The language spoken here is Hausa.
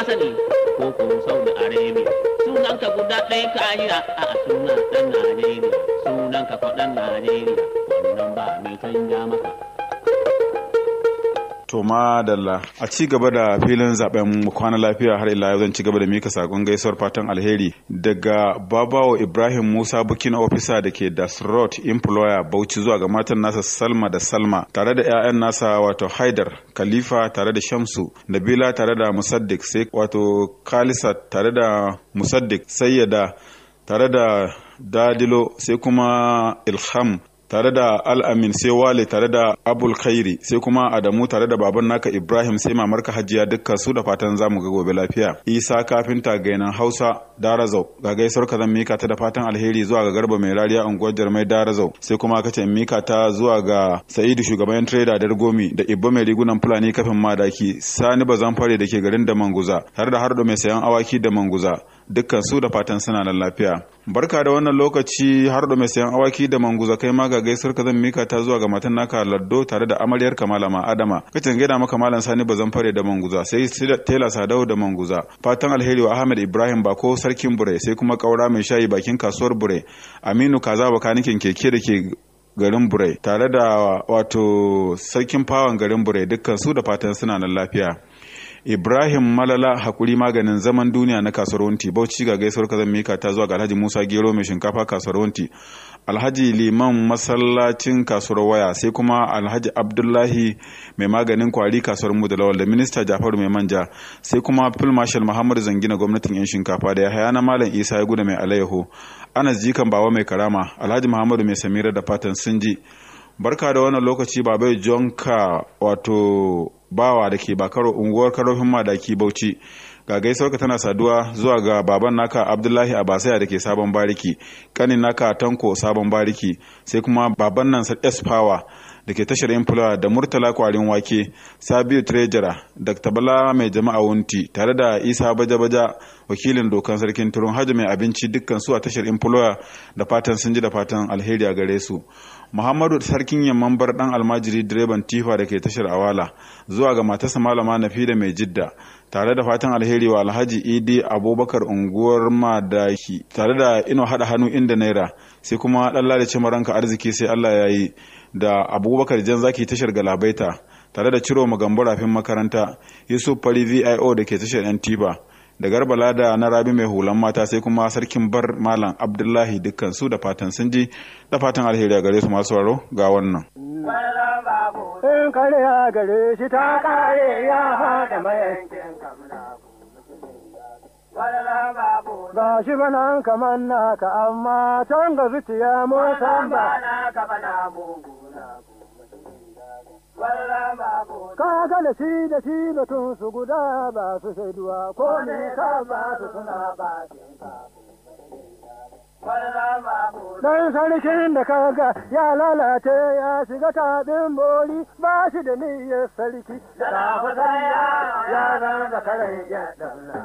sani ko ko saudi arabia sunan ka guda ɗaya ka jira a sunan ɗan najeriya sunan ka faɗan najeriya wannan ba mai canja maka To madalla a ci gaba da filin zaben kwana lafiya har ila zan ci gaba da mika sakon gaisuwar fatan alheri daga babawo Ibrahim Musa Booking Officer da ke Dasrot Employer Bauchi zuwa ga matan nasa Salma da Salma tare da 'ya'yan nasa wato Haidar Khalifa tare da Shamsu Nabila tare da Musaddiq sai wato Khalisa tare da Musaddiq Sayyada tare da Dadilo sai kuma Ilham tare da al'amin sai wale tare da abul khairi sai kuma adamu tare da baban naka ibrahim sai mamarka hajiya dukkan su da fatan zamu ga gobe lafiya isa kafinta gainan hausa darazau ga gaisuwar ka zan mika ta da fatan alheri zuwa ga garba mai rariya unguwar jarmai darazau sai kuma kace mika ta zuwa ga sa'idu shugaban trader dargomi da ibba mai rigunan fulani kafin madaki sani bazan fare da ke garin da manguza tare da hardo mai sayan awaki da manguza dukkan su da fatan suna nan lafiya barka da wannan lokaci har da mai sayan awaki da manguza kai ma ga gaisuwar ka zan mika ta zuwa ga matan naka laddo tare da amaryar kamalama adama kacin gaida maka malam sani bazan fare da manguza sai tela sadau da manguza fatan alheri wa ahmed ibrahim bako sarkin bure sai kuma kaura mai shayi bakin kasuwar bure aminu kaza bakanikin keke da ke garin bure tare da wato sarkin fawon garin bure dukkan su da fatan suna nan lafiya Ibrahim Malala hakuri maganin zaman duniya na kasuwar Wunti Bauchi ga gaisuwar kazan mika ta zuwa ga Alhaji Musa Gero mai shinkafa kasuwar Wunti Alhaji Liman masallacin kasuwar waya sai kuma Alhaji Abdullahi mai maganin kwari kasuwar mu da lawal da Minista Jafaru mai manja sai kuma Phil Marshal Muhammad Zangina gwamnatin yan shinkafa da Yahaya na Malam Isa ya guda mai alayyaho Anas Jikan Bawa mai karama Alhaji Muhammadu mai samira da fatan sun ji barka da wannan lokaci babai jonka wato bawa da ke bakaro unguwar karofin madaki bauchi ga gaisuwarka tana saduwa zuwa ga baban naka abdullahi abasaya da ke sabon bariki kanin naka tanko sabon bariki sai kuma baban nan s power da ke tashar influwa da murtala kwarin wake sabiu trejara dr bala mai jama'a wunti tare da isa baja-baja wakilin dokan sarkin turun hajji mai abinci dukkan su a tashar influwa da fatan sun ji da fatan alheri a gare su muhammadu sarkin yamman bar dan almajiri direban tifa da ke tashar awala zuwa ga matarsa malama nafi da mai jidda tare da fatan alheri wa alhaji idi abubakar unguwar madaki tare da ino hada hannu inda naira sai kuma dan lalace maranka arziki sai allah ya yi da abubakar jan zaki tashar galabaita tare da ciro magambo rafin makaranta yusuf fari vio da ke tashar yan tiba da garba lada na rabi mai hulan mata sai kuma sarkin bar malam abdullahi dukkan su da fatan sun ji da fatan alheri a gare su masu waro ga wannan in kare gare shi ta kare ya haɗa mayankin Ga shi banan kamar naka amma can ga zuciya mun san ba naka bana Ka ga da shi da shi batun su guda ba su shaiduwa ko ne ka ba su suna ba Dan sarkin da kaga ya lalace ya shiga taɗin bori ba shi da niyyar sarki. Da ya zan da karen ya